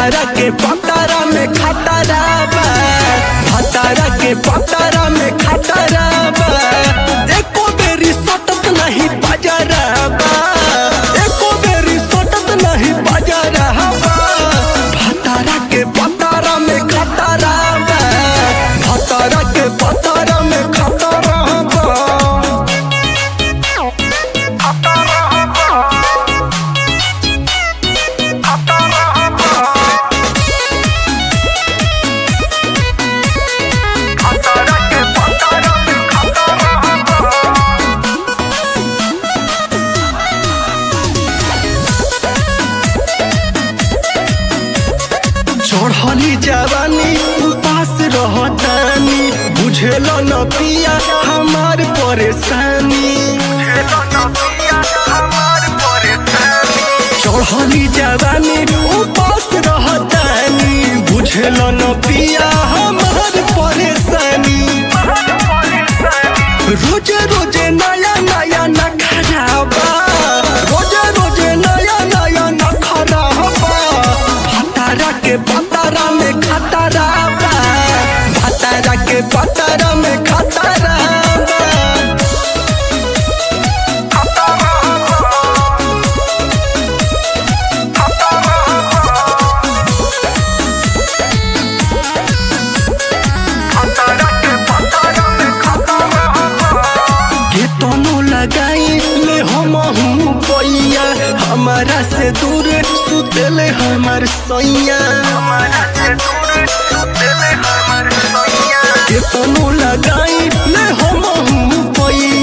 भतारा के पतारा में खतरा बा भतारा के पतारा में खतरा बा एको बेरी सटत नहीं बजरा बा एको बेरी सटत नहीं बजरा बा भतारा के पतारा में खतरा बा भतारा के पतारा में खतरा बा चढ़ली जवानी उपास रहतानी बुझेल न पिया हमार परेशानी चढ़ली जवानी उपास रहतानी बुझेल न पिया हमार परेशानी रोजे रोजे नया नया न खराबा रोजे रोजे नया नया न खराबा भतारा के पतारा में खतरा बा भतारा के पतारा में खतरा बा के तनो लगाई ले हम हूँ पैया हमारा से दूर सुतले हमार सैया के तनो लगाई ले हम हूँ पैया